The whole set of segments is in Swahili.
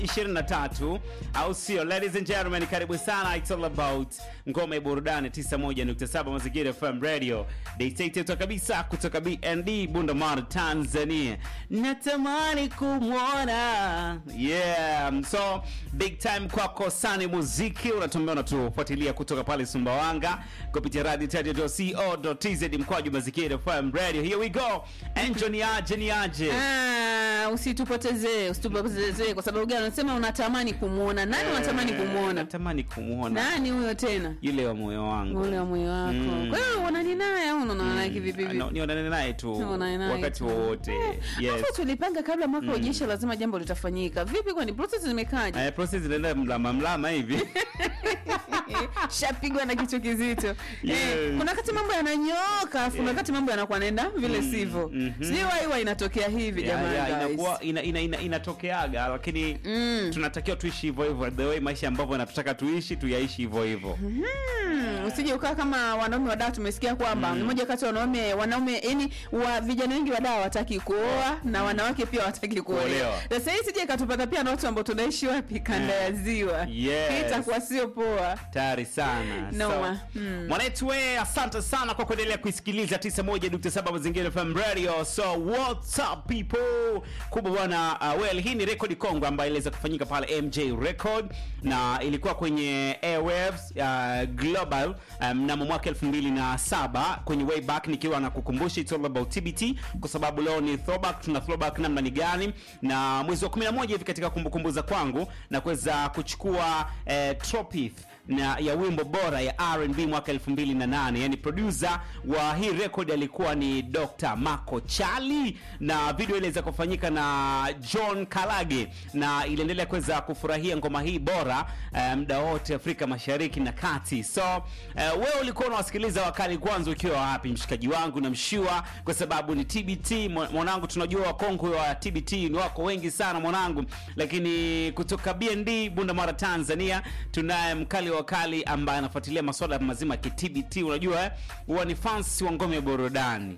23 au sio? Ladies and gentlemen, karibu sana. It's all about ngome burudani 91.7 Mazingira FM Radio. Dictator kabisa kutoka BND Bundamar Tanzania. Natamani kumwona. Yeah. So big time kwako Sani Muziki unatumbea unatufuatilia kutoka pale Sumbawanga kupitia radio radio.co.tz mkwaju Mazingira FM Radio. Here we go. Enjo ni aje ni aje. Ah, usitupotezee usitupotezee kwa sababu gani unasema unatamani kumwona nani unatamani kumwona Natamani kumwona. nani huyo tena Yule wa moyo wangu. ule wa moyo wako Mm. kwa hiyo uonani naye au unaonana naye kivipi vipi? No, nionane naye tu Unaonana naye wakati tu. wowote. Eh, Yes. hapo tulipanga kabla mwaka ujeisha lazima jambo litafanyika vipi kwani process zimekaje Eh, process inaenda mlama mlama hivi. shapigwa na kichwa kizito Yes. eh, kuna wakati mambo yananyoka afu kuna wakati mambo yanakuwa naenda vile sivyo mhm. sijui wai huwa inatokea hivi Yeah, jamani yeah, guys. inakuwa ina, ina, ina, inatokeaga lakini Mm. tunatakiwa tuishi hivyo hivyo the way maisha ambavyo natutaka tuishi tuyaishi hivyo hivyo. Hmm, usije ukaa kama wanaume wa dawa tumesikia kwamba ni moja kati ya wanaume wanaume yani wa vijana wengi wa dawa hawataki kuoa na wanawake pia hawataki kuolewa. Kuolewa. Sasa hii sije ikatupata pia na watu ambao tunaishi wapi kanda ya ziwa. Yes. Hii itakuwa sio poa. Tayari sana. Noma. So, Mm. Mwanetu we, asante sana kwa kuendelea kuisikiliza 91.7 Mazingira FM Radio. So what's up people? Kubwa bwana, uh, well hii ni rekodi kongwe ambayo iliweza kufanyika pale MJ Record na ilikuwa kwenye Airwaves uh, Global uh, mnamo mwaka 2007 kwenye way back, nikiwa na kukumbusha it's all about TBT kwa sababu leo ni throwback, tuna throwback namna ni gani, na mwezi wa 11 hivi katika kumbukumbu za kwangu na kuweza kuchukua eh, trophy na ya wimbo bora ya R&B mwaka 2008. Yani producer wa hii record alikuwa ni Dr. Marco Chali na video iliweza kufanyika na John Kalage na iliendelea kuweza kufurahia ngoma hii bora eh, muda wote Afrika Mashariki na Kati. So eh, wewe ulikuwa unawasikiliza wakali kwanza ukiwa wapi mshikaji wangu na mshua kwa sababu ni TBT mwa- mwanangu, tunajua wakongwe wa TBT ni wako wengi sana mwanangu, lakini kutoka BND Bundamara Tanzania tunaye mkali wa wakali ambaye anafuatilia masuala mazima ya TBT. Unajua eh, huwa ni fans wa ngome ya burudani.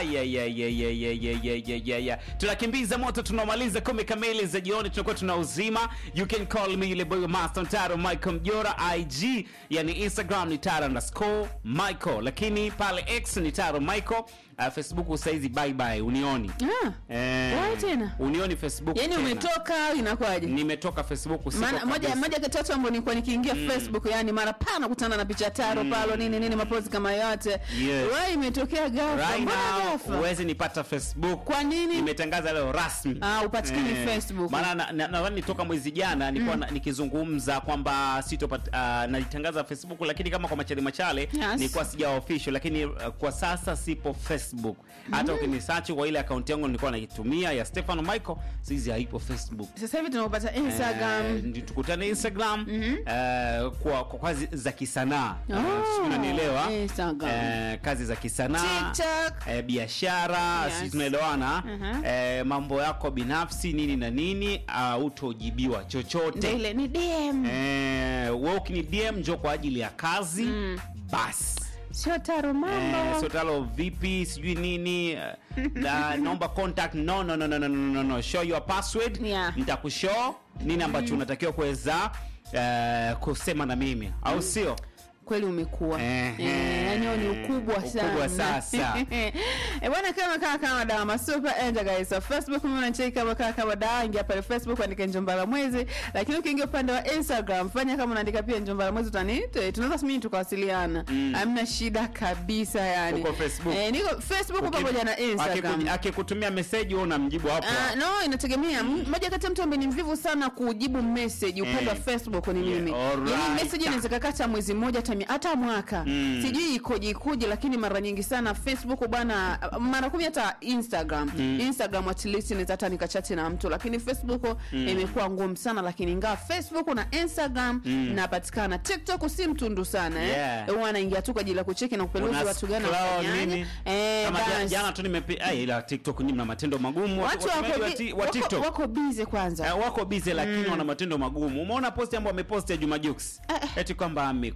Ayayayayayayayayaya, tunakimbiza moto, tunamaliza kumi kamili za jioni, tunakuwa tuna uzima. You can call me ile boy master Taro Michael Mjora, IG yani Instagram ni Taro underscore Michael, lakini pale X ni Taro Michael. Uh, Facebook saizi bye bye, unioni Ah. eh, Why tena? unioni Facebook Yaani tena. umetoka au inakuwaje? Nimetoka Facebook siko Maana moja kabisa. moja kati ya watu ambao nilikuwa nikiingia Facebook yani mara pana kutana na picha taro palo nini nini mapozi kama yote. Yes. Wai imetokea ghafla. Right Mbona now ghafla? huwezi nipata Facebook. Kwa nini? Imetangaza leo rasmi. Ah, upatikani Facebook. Maana na- na- nadhani toka mwezi jana nilikuwa na- nikizungumza kwamba sitopata uh, nalitangaza Facebook lakini kama kwa machale machale Yes. nilikuwa sija official lakini uh, kwa sasa sipo Facebook. Hata ukinisearch kwa ile akaunti yangu nilikuwa naitumia ya Stefano Michael, sisi haipo Facebook. Sasa hivi tunapata Instagram. Eh, ndi- tukutane Instagram eh, kwa, kwa kazi za kisanaa Oh, Sijui unanielewa Instagram. eh, kazi za kisanaa TikTok. eh, biashara Yes. si tunaelewana Mhm. eh, mambo yako binafsi nini na nini uh, utojibiwa Ndio chochote ile ni DM. eh, we ukini DM njo kwa ajili ya kazi basi Sio taro mambo. Eh, sotalo vipi sijui nini eh, na, naomba contact no, no, no, no, no, no, no, no. show your password Yeah. nitakushow nini ambacho unatakiwa kuweza eh, kusema na mimi au sio kweli umekuwa Ehe. Eh, yani huo ni ukubwa sana Ukubwa sasa. Eh, bwana kama kaa kama dawa masuper enda guys so facebook mimi unacheki kama kaa kama dawa ingia pale facebook andika njombala mwezi lakini ukiingia upande wa instagram fanya kama unaandika pia njombala mwezi utaniite tunaweza simini tukawasiliana hamna shida kabisa yani Uko Facebook? eh, niko facebook pamoja na instagram Akiku- akikutumia meseji wewe unamjibu hapo Ah, no inategemea M- moja kati ya mtu ambaye ni mvivu sana kujibu message upande wa Eh. facebook ni Yeah, mimi alright. yani message inaweza kakata mwezi mmoja hata mi- hata mwaka Mm. sijui ikoje ikoje lakini mara nyingi sana facebook bwana mara kumi hata instagram instagram at least inaweza hata nikachati na mtu lakini facebook imekuwa ngumu sana lakini ingawa facebook na instagram napatikana tiktok si mtundu sana eh. Yeah. huwa anaingia tu kwa ajili ya kucheki na kupeluzi Una watu gani scroll wafanyaje nini? eh, Kama jana, basi. jana tu nimepi ah, ila TikTok nyinyi mna matendo magumu watu watumiaji wako, wa, bi- ti- wa wako, TikTok wako busy kwanza Eh, wako busy lakini wana matendo magumu. Umeona posti ambayo ameposti ya Juma Jux eti kwamba amekufa.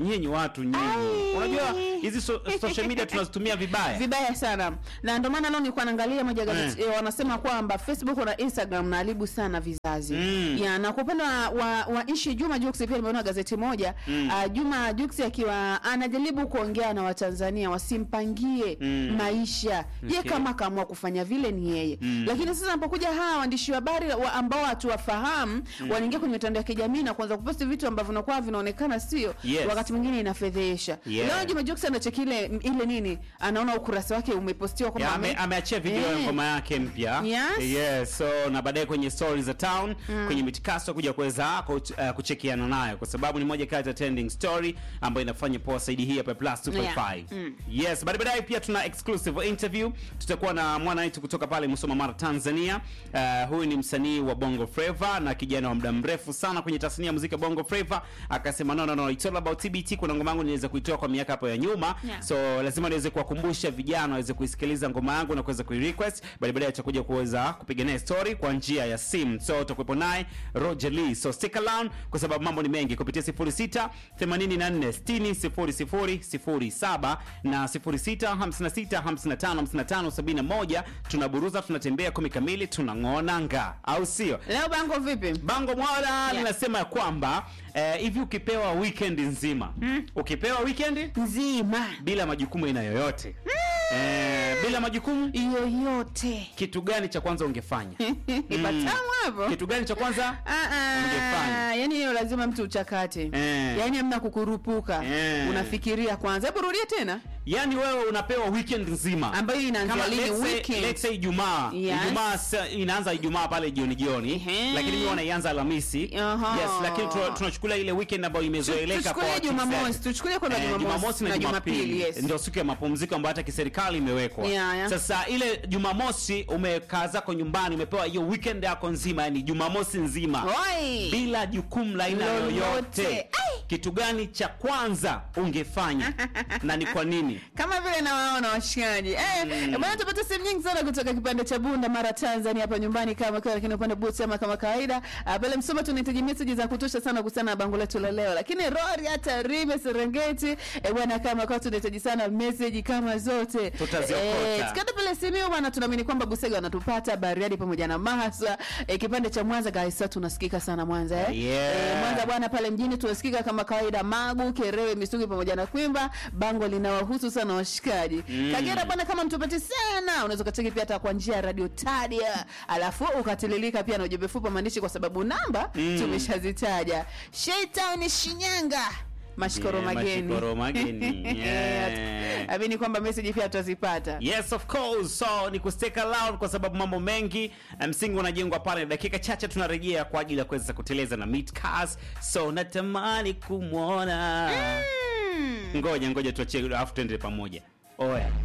nyinyi watu nyinyi Ai. unajua hizi so, social media tunazitumia vibaya vibaya sana na ndio maana leo nilikuwa naangalia moja gazeti eh, wanasema kwamba Facebook na Instagram naharibu sana vizazi Mm. ya na kwa upande wa, wa, wa ishi Juma Jux pia nimeona gazeti moja mm. uh, Juma Jux akiwa anajaribu kuongea na Watanzania wasimpangie Mm. maisha ye Okay. kama kaamua kufanya vile ni yeye Mm. lakini sasa anapokuja hawa waandishi wa habari wa ambao hatuwafahamu wanaingia kwenye mitandao ya kijamii na kuanza kuposti vitu ambavyo vinakuwa vinaonekana sio Yes. wakati mwingine inafedhesha Yeah. leo Juma Jux anacheki ile ile nini anaona ukurasa wake umepostiwa Ya, kwamba ame, ame- ameachia video ya Eh. ngoma yake mpya Yes. yes, so na baadaye kwenye stories za town kwenye mitikaso kuja kuweza kuch- uh, kuchekiana nayo kwa sababu ni moja kati ya trending story ambayo inafanya poa saidi hii hapa plus 2.5 Yeah. Mm. yes baada baadaye pia tuna exclusive interview tutakuwa na mwana wetu kutoka pale Musoma Mara Tanzania uh, huyu ni msanii wa Bongo Flava na kijana wa muda mrefu sana kwenye tasnia ya muziki wa Bongo Flava akasema no no no it's all about TBT kuna ngoma yangu niweza kuitoa kwa miaka hapo ya nyuma Yeah. so lazima niweze kuwakumbusha vijana waweze kuisikiliza ngoma yangu na kuweza kuirequest bali baadaye atakuja kuweza kupiga naye story kwa njia ya simu so utakuwepo naye Roger Lee so stick around kwa sababu mambo ni mengi kupitia 06 84 60 00 07 na 06 56 55 55 71 tunaburuza tunatembea kumi kamili tunang'ona nga au sio leo bango vipi bango mwala linasema ya kwamba eh, hivi ukipewa weekend nzima ukipewa weekend nzima bila majukumu aina yoyote eh, bila majukumu yoyote kitu gani cha kwanza ungefanya ipatamu hapo kitu gani cha kwanza Ah, ah, Ungefanya. yani hiyo lazima mtu uchakate Eh. yani amna kukurupuka Eh. unafikiria kwanza hebu rudia tena yani wewe unapewa weekend nzima ambayo inaanzia Kama lini let's say- weekend let's say Ijumaa Yes. Ijumaa sa- inaanza Ijumaa pale jioni jioni Ehe. lakini mimi wanaianza Alhamisi Aha. yes lakini tuna- tunachukulia ile weekend ambayo imezoeleka kwa tuchukulie watu Jumamosi wengi. tuchukulie kwenda Eh, Jumamosi na Jumapili yes ndio siku ya mapumziko ambayo hata kiserikali imewekwa. Yeah, yeah. Sasa ile Jumamosi umekaa zako nyumbani, umepewa hiyo weekend yako nzima, yani Jumamosi nzima Oi. bila jukumu la aina Lolote. yoyote, Ai. kitu gani cha kwanza ungefanya na ni kwa nini? kama vile nawaona washikaji eh, mm. bwana tupata simu nyingi sana kutoka kipande cha Bunda Mara Tanzania hapa nyumbani kama kwa lakini upande Boots ama kama kawaida Ah, pale Msoma tunahitaji message za kutosha sana kuhusiana na bango letu la leo lakini Rori hata Rime Serengeti eh, bwana kama kwa tunahitaji sana message kama zote Tutaziokota. tukenda pale simu bwana tunaamini kwamba Busega wanatupata Bariadi pamoja na Mahaswa eh, kipande cha Mwanza guys sasa tunasikika sana Mwanza eh, Yeah. eh Mwanza bwana pale mjini tunasikika kama kawaida Magu, Kerewe, Misugi pamoja na Kwimba. Bango linawahusu sana washikaji. Kagera bwana, kama mtupati sana, unaweza ukacheki pia hata kwa njia ya Radio Tadia, alafu ukatililika pia na ujumbe fupi wa maandishi, kwa sababu namba tumeshazitaja. Shaitown Shinyanga Mashikoro Yeah, mageni. mashikoro mageni. Yeah. Amini kwamba message pia tutazipata. Yes of course. So ni kustake around kwa sababu mambo mengi eh, msingi unajengwa pale. Dakika chache tunarejea kwa ajili ya kuweza kuteleza na meet cars. So natamani kumwona. Mm. Ngoja ngoja tuachie alafu tuende pamoja. Oya.